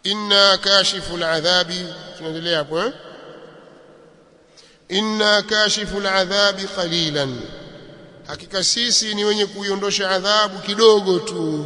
inna kashifu aladhabi tunaendelea hapo eh inna kashifu aladhabi qalilan hakika sisi ni wenye kuiondosha adhabu kidogo tu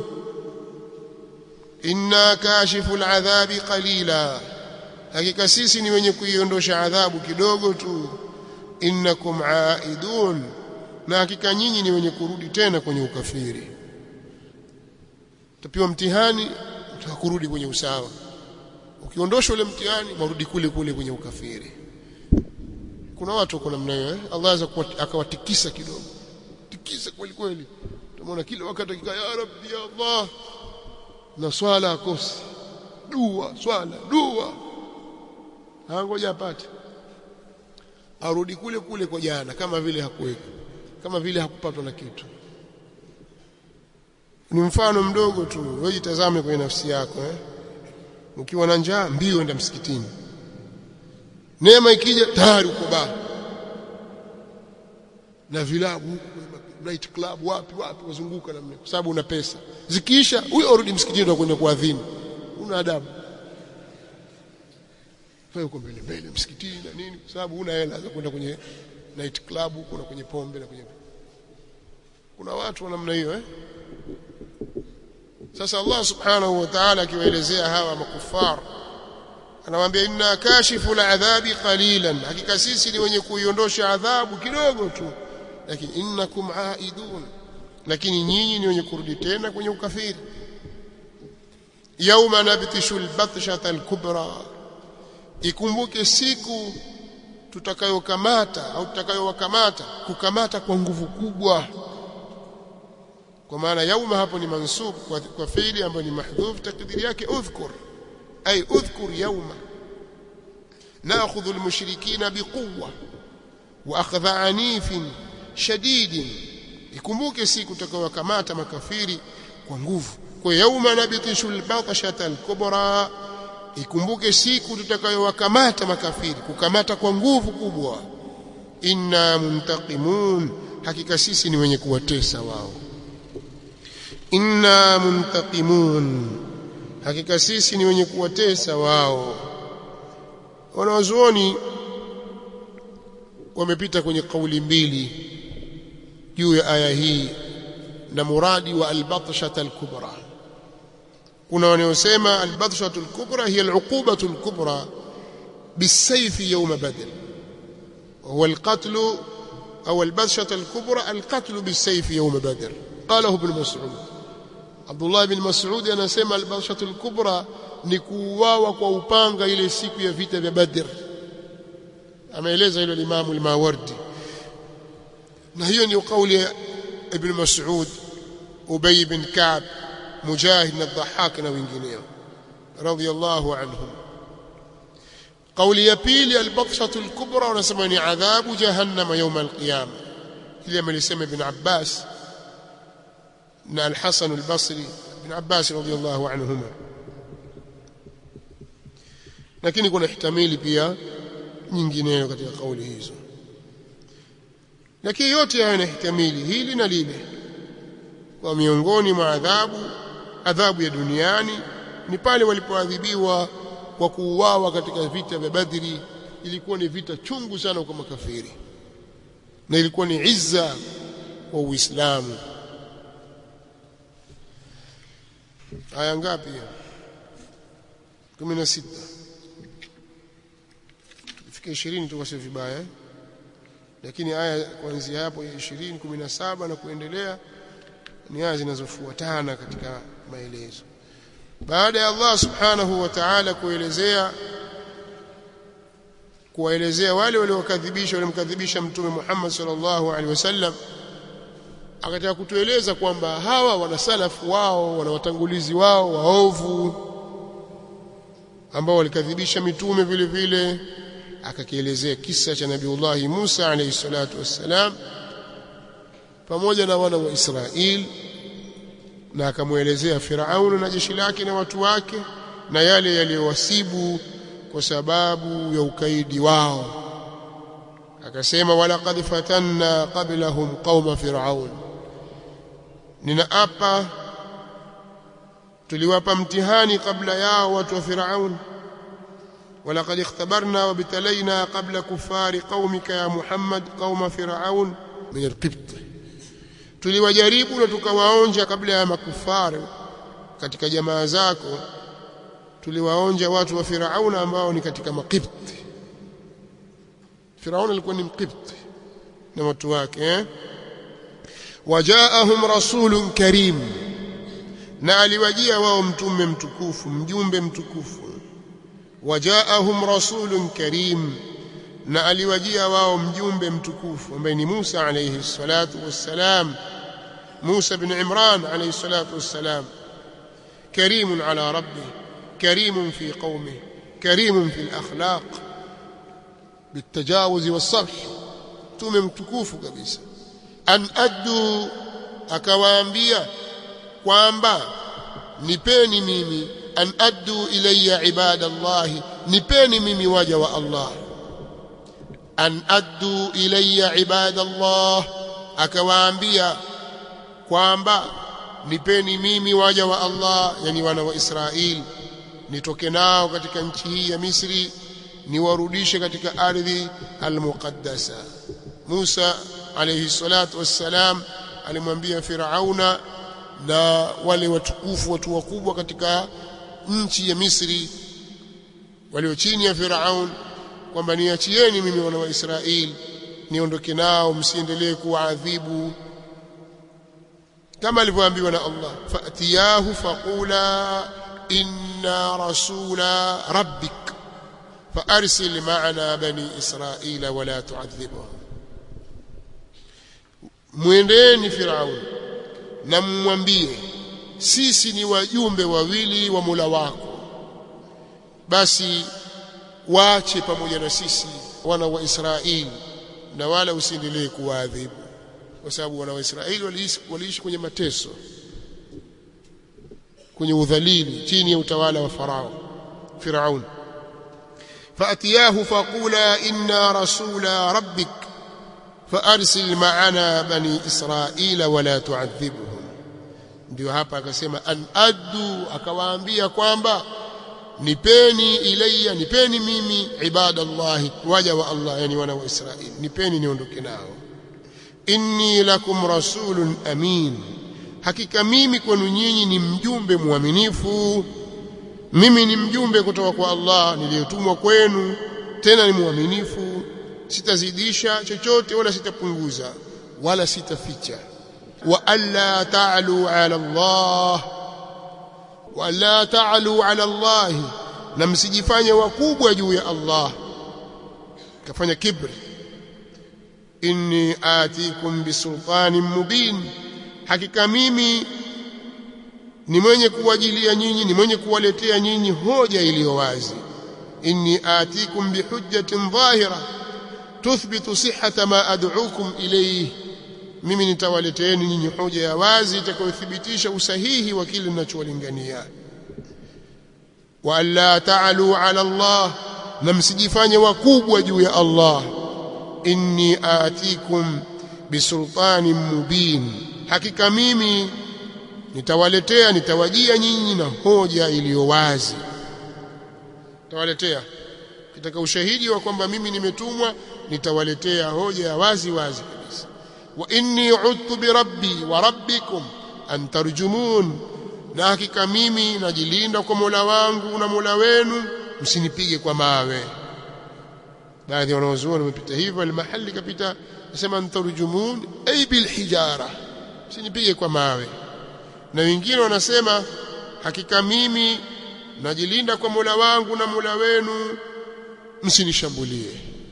inna kashifu aladhabi qalila hakika sisi ni wenye kuiondosha adhabu kidogo tu innakum aidun na hakika nyinyi ni wenye kurudi tena kwenye ukafiri utapiwa mtihani utakurudi kwenye usawa ukiondosha ule mtihani marudi kule kule kwenye ukafiri kuna watu wako namna hiyo eh? Allah aweza akawatikisa kidogo tikisa kweli kweli tumeona kila wakati akikaa ya rabbi ya Allah na swala akosi dua swala dua hangoja apate arudi kule kule kwa jana kama vile hakuweko kama vile hakupatwa na kitu ni mfano mdogo tu wewe jitazame kwenye nafsi yako eh ukiwa na njaa mbio enda msikitini neema ikija tayari uko baa na vilabu night club wapi wapi wazunguka namna kwa sababu una pesa zikiisha huyo urudi msikitini ndio kwenda kuadhini una adabu wewe uko mbele mbele msikitini na nini kwa sababu una hela za kwenda kwenye night club kuna kwenye pombe na kwenye kuna watu wa namna hiyo eh sasa Allah subhanahu wa ta'ala akiwaelezea hawa makufar anawaambia inna kashifu al'adhabi qalilan hakika sisi ni wenye kuiondosha adhabu kidogo tu lakini innakum aidun lakini nyinyi ni wenye kurudi tena kwenye ukafiri yauma nabtishu albatshata alkubra ikumbuke siku tutakayokamata au tutakayowakamata kukamata kwa nguvu kubwa kwa maana yauma hapo ni mansub kwa, kwa fiili ambayo ni mahdhuf takdiri yake udhkur ay udhkur yauma ناخذ المشركين بقوه واخذ عنيف شديد ikumbuke siku tutakayokamata makafiri kwa nguvu kwa yauma nabitishu albatshata alkubra ikumbuke siku tutakayowakamata makafiri kukamata kwa nguvu kubwa inna muntaqimun hakika sisi ni wenye kuwatesa wao inna muntaqimun hakika sisi ni wenye kuwatesa wao wanawazuoni wamepita kwenye kauli mbili juu ya aya hii na muradi wa albatshata alkubra kuna wanaosema albatshatu alkubra hiya aluqubatu alkubra بالسيف يوم بدر وهو القتل أو البطشة الكبرى القتل بالسيف يوم بدر قاله ابن مسعود عبد الله بن مسعود anasema البطشة الكبرى ni kuuawa kwa upanga ile siku ya vita vya Badr ameeleza hilo Imam al-Mawardi na hiyo ni kauli ya Ibn Mas'ud Ubay bin Ka'b Mujahid na Dhahhak na wengineo radiyallahu anhum kauli ya pili al-batshatu al-kubra wanasema ni adhabu jahannama yawm al-qiyama ile amelisema Ibn Abbas na al-Hasan al-Basri Ibn Abbas radiyallahu anhuma lakini kuna ihtamili pia nyingineyo katika kauli hizo lakini yote haya yanahtamili hili na lile kwa miongoni mwa adhabu adhabu ya duniani ni pale walipoadhibiwa kwa kuuawa katika vita vya Badri ilikuwa ni vita chungu sana kwa makafiri na ilikuwa ni izza wa Uislamu aya ngapi 16 fika 20 tukasema vibaya lakini aya kuanzia hapo 20 17 na kuendelea ni aya zinazofuatana katika maelezo baada ya Allah subhanahu wa ta'ala kuelezea kuwaelezea wale waliokadhibisha walimkadhibisha mtume Muhammad sallallahu alaihi wasallam akataka kutueleza kwamba hawa wana salafu wao wana watangulizi wao waovu ambao walikadhibisha mitume vile vile akakielezea kisa cha Nabiullah Musa alayhi salatu wassalam pamoja na wana wa Israeli na akamwelezea Firaun na jeshi lake na watu wake na yale yaliyowasibu kwa sababu ya ukaidi wao akasema walaqad fatanna qablahum qauma firaun ninaapa tuliwapa mtihani kabla yao watu wa Firaun ولقد اختبرنا وابتلينا قبل كفار قومك يا محمد قوم فرعون من القبط tuliwajaribu na tukawaonja kabla ya makufari katika jamaa zako tuliwaonja watu wa Firauna ambao ni katika makipti Firauna alikuwa ni mkipti na watu wake eh wajaahum rasulun karim na aliwajia wao mtume mtukufu mjumbe mtukufu wajaahum rasulun karim na aliwajia wao mjumbe mtukufu ambaye ni Musa alayhi salatu wassalam Musa bin Imran alayhi salatu wassalam كريم على ربه كريم في قومه كريم في الأخلاق بالتجاوز والصفح tume mtukufu kabisa an addu akawaambia kwamba nipeni mimi an addu ilayya ibadallah nipeni mimi waja wa Allah an addu ilayya ibadallah akawaambia kwamba nipeni mimi waja wa Allah yani wana wa Israeli nitoke nao katika nchi hii ya Misri niwarudishe katika ardhi almuqaddasa Musa alayhi salatu wassalam alimwambia Firauna na wale watukufu watu wakubwa katika nchi ya Misri walio chini ya Firaun kwamba niachieni mimi wana wa Israeli niondoke nao msiendelee kuwaadhibu kama alivyoambiwa na Allah fatiyahu faqula inna rasula rabbik فارسل معنا بني اسرائيل ولا تعذبهم mwendeni firaun na mmwambie sisi ni wajumbe wawili wa Mola wako basi waache pamoja na sisi wana wa Israeli na wala usiendelee kuwaadhibu kwa sababu wana wa Israeli waliishi, waliishi kwenye mateso kwenye udhalili chini ya utawala wa farao Firaun فأتياه فقولا إنا رسول ربك فأرسل معنا بني إسرائيل ولا تعذبهم ndio hapa akasema an addu akawaambia kwamba nipeni ilayya nipeni mimi ibadallah waja wa Allah yani wana wa Israeli nipeni niondoke nao inni lakum rasulun amin hakika mimi kwenu nyinyi ni mjumbe mwaminifu mimi ni mjumbe kutoka kwa Allah niliyotumwa kwenu tena ni mwaminifu sitazidisha chochote wala sitapunguza wala sitaficha wa alla ta'lu ala Allah wa alla ta'lu ala Allah na msijifanye wakubwa juu ya Allah kafanya kibri inni atikum bisultanin mubin hakika mimi ni mwenye kuwajilia nyinyi ni mwenye kuwaletea nyinyi hoja iliyo wazi inni atikum bihujjatin dhahira tuthbitu sihhata ma ad'ukum ilayhi mimi nitawaleteeni nyinyi hoja ya wazi itakayothibitisha usahihi wa kile ninachowalingania wa alla ta'alu ala Allah na msijifanye wakubwa juu ya Allah inni atikum bisultanin mubin hakika mimi nitawaletea nitawajia nyinyi na hoja iliyo wazi nitawaletea kitaka ushahidi wa kwamba mimi nimetumwa nitawaletea hoja ya wazi wazi kabisa wa inni udtu bi rabbi wa rabbikum an tarjumun na hakika mimi najilinda kwa Mola wangu na Mola wenu msinipige kwa mawe baadhi ya wanazuoni wamepita hivyo almahali kapita nasema antarjumun ay bil hijara msinipige kwa mawe na wengine wanasema hakika mimi najilinda kwa Mola wangu na Mola wenu msinishambulie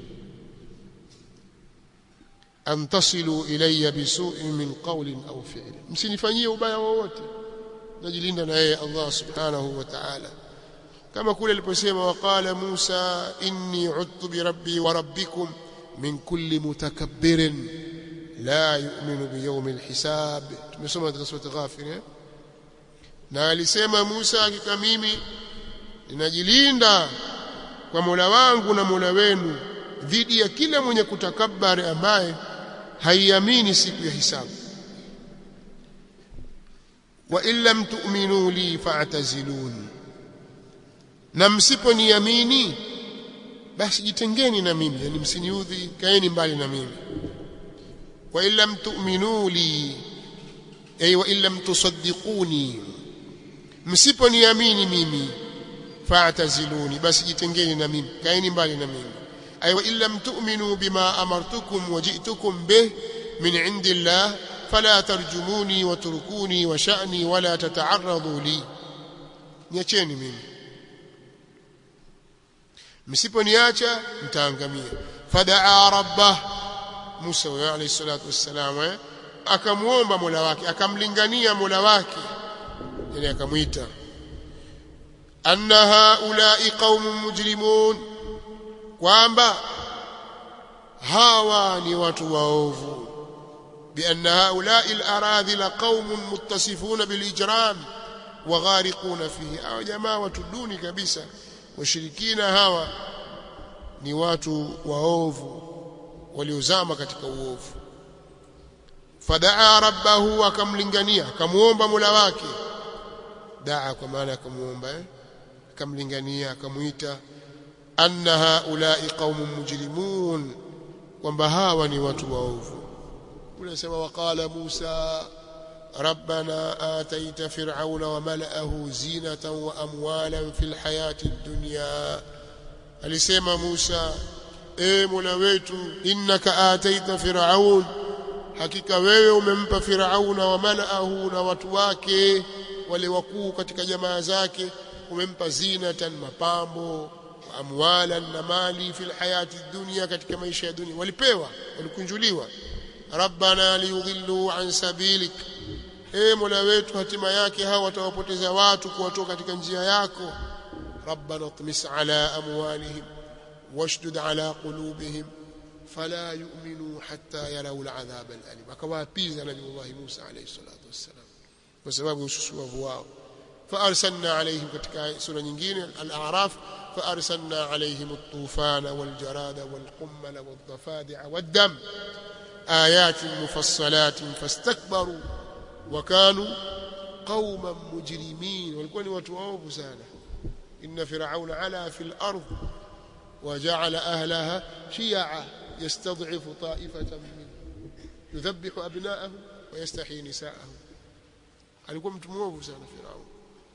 antasilu ilayya bisu'in min qawlin aw fi'lin msinifanyie ubaya wowote najilinda na yeye Allah subhanahu wa ta'ala kama kule aliposema waqala Musa inni udtu bi rabbi wa rabbikum min kulli mutakabbirin la yu'minu bi yawmil hisab tumesoma katika sura Ghafir eh? na alisema Musa hakika mimi ninajilinda kwa Mola wangu na Mola wenu dhidi ya kila mwenye kutakabari ambaye haiamini siku ya hisabu wa in lam tu'minu li fa'tazilun na msiponiamini basi jitengeni na mimi yani msiniudhi kaeni mbali na mimi wa in lam tu'minu li ay wa in lam tusaddiquni msiponiamini mimi fa'taziluni basi jitengeni na mimi kaeni mbali na mimi ay wa in lam tu'minu bima amartukum wa ji'tukum bih min 'indillah fala tarjumuni watrukuni wa sha'ni wala tata'arradu li niacheni mimi msiponiacha mtaangamia fadaa rabbah Musa alayhi salatu wassalam eh? akamuomba Mola wake akamlingania Mola wake yani akamwita anna haula'i qaumun mujrimun kwamba hawa ni watu waovu بأن هؤلاء الأراذل قوم متصفون بالإجرام وغارقون فيه أو جماعة دوني كبيسة washirikina hawa ni watu waovu waliozama katika uovu fadaa rabbahu akamlingania akamuomba Mola wake daa kwa maana akamuomba eh? akamlingania akamuita anna haulai qaumun mujrimun kwamba hawa ni watu waovu unasema waqala Musa ربنا آتيت فرعون وملأه زينة وأموالا في الحياة الدنيا alisema Musa e Mola wetu innaka ataita firaun hakika wewe umempa firauna wa malaahu na watu wake wale wakuu katika jamaa zake umempa zinatan mapambo wa amwalan na mali fil hayati dunya katika maisha ya dunia walipewa walikunjuliwa rabbana liyudhillu an sabilik e mola wetu hatima yake hawa watawapoteza watu kuwatoka katika njia yako rabbana tmis ala amwalihim washdud ala qulubihim fala yu'minu hatta yarau al'adhab al'alim akawaapiza nabii Musa alayhi salatu wassalam kwa sababu ya ususuavu wao فارسلنا عليهم katika sura nyingine al-a'raf فارسلنا عليهم الطوفان والجراد والقمل والضفادع والدم آيات مفصلات فاستكبروا وكانوا قوما مجرمين walikuwa ni watu waovu sana inna fir'auna ala fil ard وجعل أهلها شيعا يستضعف طائفة منهم يذبح أبناءهم ويستحيي نساءهم alikuwa mtu mwovu sana Firaun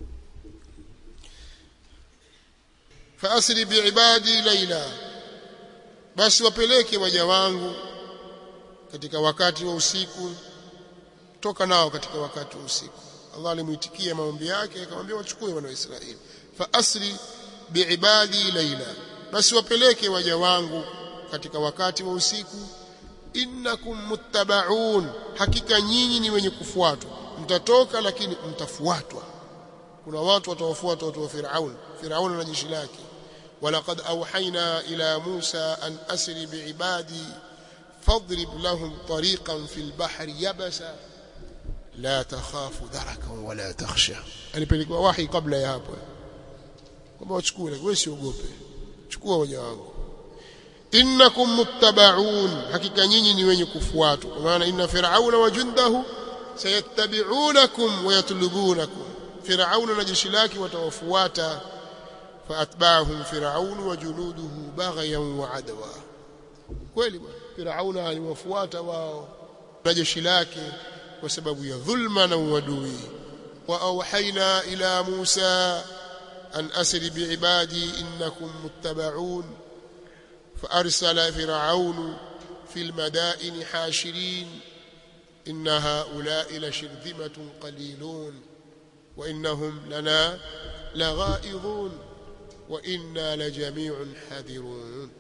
faasri biibadi laila basi wapeleke waja wangu katika wakati wa usiku toka nao katika wakati wa usiku Allah alimuitikia maombi yake akamwambia wachukue wana wa Israeli faasri biibadi laila basi wapeleke waja wangu katika wakati wa usiku innakum muttabaun hakika nyinyi ni wenye kufuatwa mtatoka lakini mtafuatwa kuna watu watawafuata watu wa Firaun Firaun na jeshi lake walaqad awhayna ila Musa an asri biibadi fadrib lahum tariqan fil bahri yabasa la takhafu darakan wala takhsha alipelekwa wahi kabla ya hapo kwamba wachukue wewe usiogope chukua waja wangu innakum muttabaun hakika nyinyi ni wenye kufuatwa kwa maana inna fir'auna wa jundahu sayattabi'unakum wa yatlubunakum fir'auna na jeshi lake watawafuata faatba'ahum fir'aun wa junuduhu baghyan wa adwa kweli bwana fir'auna aliwafuata wao na jeshi lake kwa sababu ya dhulma na uadui wa auhaina ila Musa an asri biibadi innakum muttaba'un فأرسل فرعون في المدائن حاشرين إن هؤلاء لشرذمة قليلون وإنهم لنا لغائظون وإنا لجميع حذرون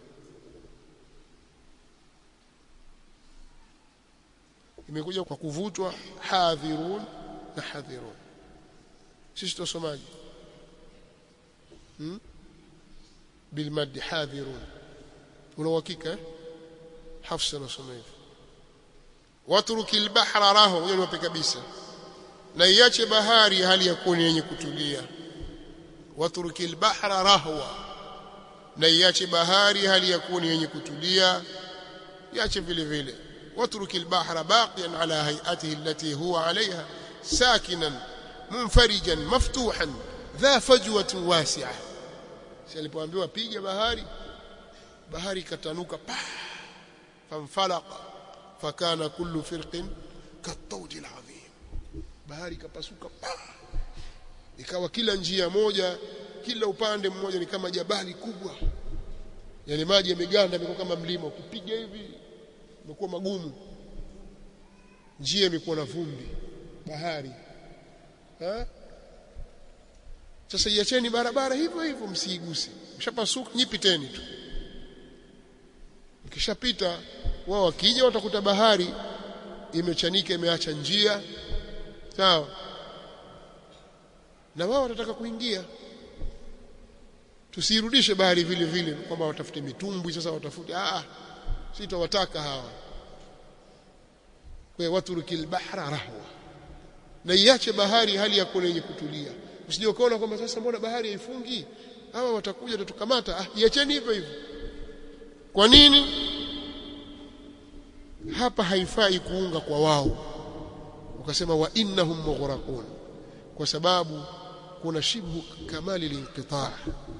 imekuja kwa kuvutwa hadhirun na hadhirun sisi tusomaji hmm? bilmad hadhirun una uhakika hafsa nasoma hivi watruki albahra raho hiyo ni kabisa na iache bahari hali ya kuwa yenye kutulia watruki albahra rahwa na iache bahari hali ya kuwa yenye kutulia iache vile vile watruki albahra baqiyan ala hay'atihi allati huwa alayha sakinan munfarijan maftuhan dha fajwatin wasi'a si alipoambiwa piga bahari bahari katanuka pa famfalaqa fakana kullu firqin katawdi alazim bahari kapasuka pa ikawa kila njia moja kila upande mmoja ni kama jabali kubwa yale maji yameganda yamekuwa kama mlima ukipiga hivi imekuwa magumu njia imekuwa na vumbi bahari ha? sasa iacheni barabara hivyo hivyo msiiguse mshapasuka nyipiteni tu mkishapita wao wakija watakuta bahari imechanika imeacha njia sawa na wao watataka kuingia tusirudishe bahari vile vile kwamba watafute mitumbwi sasa watafute ah sitawataka hawa kwa waturukil bahra rahwa na iache bahari hali ya kule yenye kutulia usije ukaona kwamba sasa mbona bahari haifungi hawa watakuja tutukamata ah iacheni hivyo hivyo kwa nini hapa haifai kuunga kwa wao ukasema wa innahum mughraqun kwa sababu kuna shibhu kamali linqitaa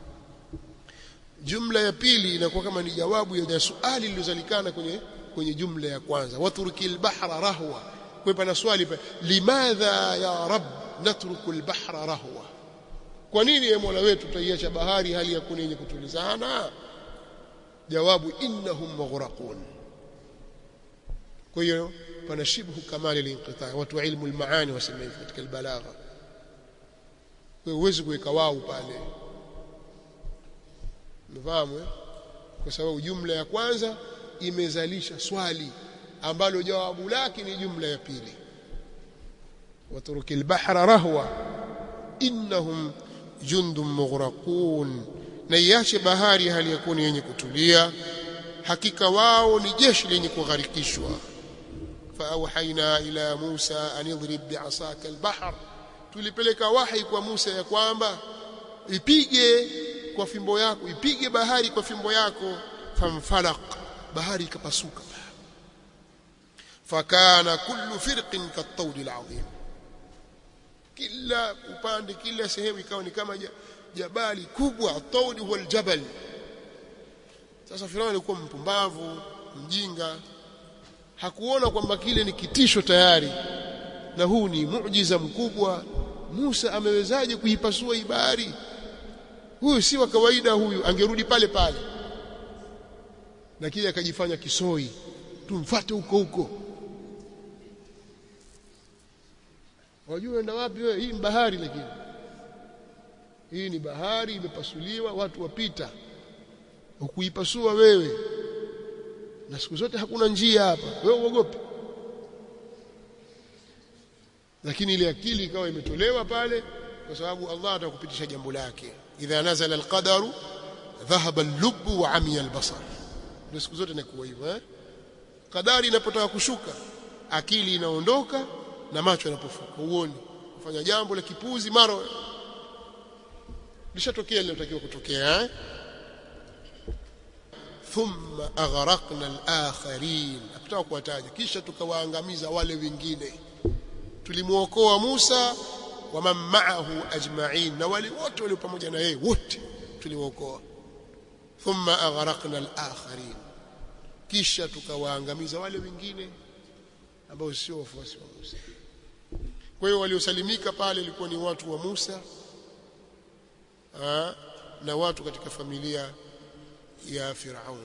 jumla ya pili inakuwa kama ni jawabu ya swali lililozalikana kwenye kwenye jumla ya kwanza waturkil bahra rahwa kwa pana swali pa limadha ya rab natruku albahra rahwa kwa nini ye mola wetu tutaiacha bahari hali ya kuna yenye kutulizana jawabu innahum maghraqun kwa hiyo pana shibhu kamali linqitaa watu ilmu almaani wasema hivi katika albalagha kwa huwezi kuweka wao pale mfahamu eh? kwa sababu jumla ya kwanza imezalisha swali ambalo jawabu lake ni jumla ya pili waturuki albahra rahwa innahum jundun mughraqun na iache bahari hali yakuni yenye kutulia hakika wao ni jeshi lenye kugharikishwa faauhaina ila Musa an idrib bi'asaka albahr tulipeleka wahi kwa Musa ya kwamba ipige kwa fimbo yako ipige bahari kwa fimbo yako famfalaq bahari ikapasuka fakana kullu firqin katawdi alazim kila upande kila sehemu ikawa ni kama jabali kubwa tawdi huwa aljabal sasa Firauni alikuwa mpumbavu mjinga hakuona kwamba kile ni kitisho tayari na huu ni muujiza mkubwa Musa amewezaje kuipasua ibari huyu si wa kawaida huyu angerudi pale pale lakini akajifanya kisoi tumfuate huko huko wajua enda wapi wewe hii ni bahari lakini hii ni bahari imepasuliwa watu wapita ukuipasua wewe na siku zote hakuna njia hapa wewe uogope lakini ile akili ikawa imetolewa pale kwa sababu Allah atakupitisha jambo lake idha nazala alqadaru dhahaba al-lubb wa amiya al-basar ndio siku zote inakuwa hivyo eh kadari inapotaka kushuka akili inaondoka na macho yanapofuka uone kufanya jambo la kipuzi mara lishatokea lilotakiwa kutokea eh thumma aghraqna al-akharin akitaka kuwataja kisha tukawaangamiza wale wengine tulimuokoa Musa wa man ma'ahu ajma'in na wale wote walio pamoja na yeye wote tuliwaokoa thumma aghraqna al-akharin kisha tukawaangamiza wale wengine ambao sio wafuasi wa Musa kwa hiyo waliosalimika pale ilikuwa ni watu wa Musa aa, na watu katika familia ya Firaun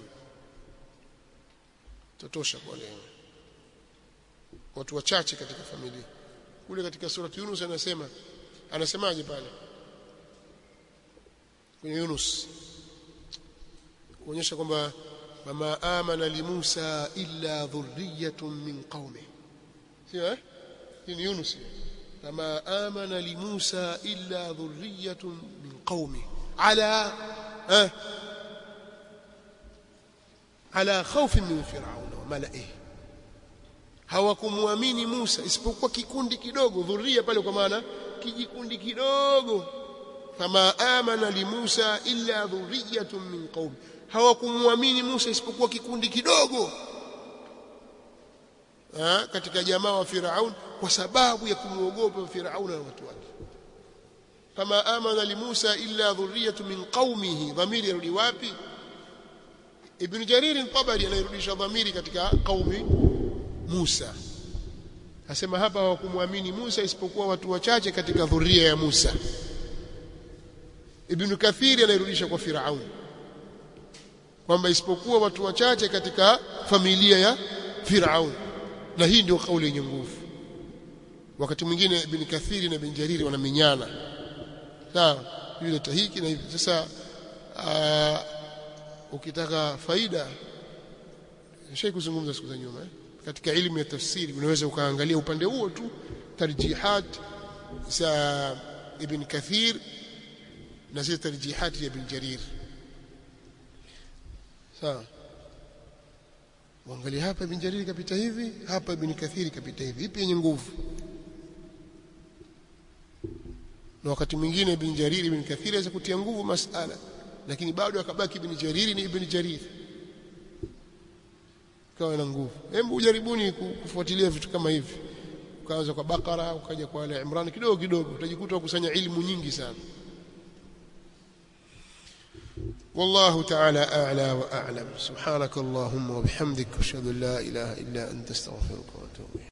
tutosha kwa leo watu wachache katika familia kule katika surati Yunus anasema anasemaje pale kwenye Yunus kuonyesha kwamba wama amana li Musa illa dhurriyatun min qaumi sio eh hii ni Yunus kama amana li Musa illa dhurriyatun min qaumi ala eh ala khawfin min fir'aun wa mala'ihi hawakumwamini Musa isipokuwa kikundi kidogo dhuria pale kwa maana kijikundi kidogo kama amana li Musa illa dhurriyatun min qaumi hawakumwamini Musa isipokuwa kikundi kidogo ha, katika jamaa wa Firaun kwa sababu ya kumwogopa Firauna na watu wake kama amana li Musa illa dhurriyatu min qaumihi dhamiri yarudi wapi Ibn Jarir al-Tabari anayerudisha dhamiri katika qaumi Musa asema hapa hawakumwamini Musa isipokuwa watu wachache katika dhuria ya Musa Ibn Kathiri anayerudisha kwa Firaun kwamba isipokuwa watu wachache katika familia ya Firaun na hii ndio kauli yenye nguvu wakati mwingine Ibn Kathiri na Ibn Jariri wanamenyana sawa yule tahiki na hivi sasa aa, ukitaka faida nishai kuzungumza siku za nyuma eh? katika elimu ya tafsiri unaweza ukaangalia upande huo tu tarjihat za Ibn Kathir na zile tarjihat ya Ibn Jarir sawa Muangalie hapa Ibn Jarir kapita hivi, hapa Ibn Kathir kapita hivi. Ipi yenye nguvu? Na wakati mwingine Ibn Jarir Ibn Kathir aweza kutia nguvu masala, lakini bado akabaki Ibn Jarir ni Ibn Jarir. Kawa na nguvu. Hebu ujaribuni kufuatilia vitu kama hivi. Ukaanza kwa Bakara, ukaja kwa Ale Imran kidogo kidogo, utajikuta ukusanya ilmu nyingi sana. والله تعالى أعلى وأعلم سبحانك اللهم وبحمدك أشهد أن لا إله إلا أنت استغفرك وأتوب إليك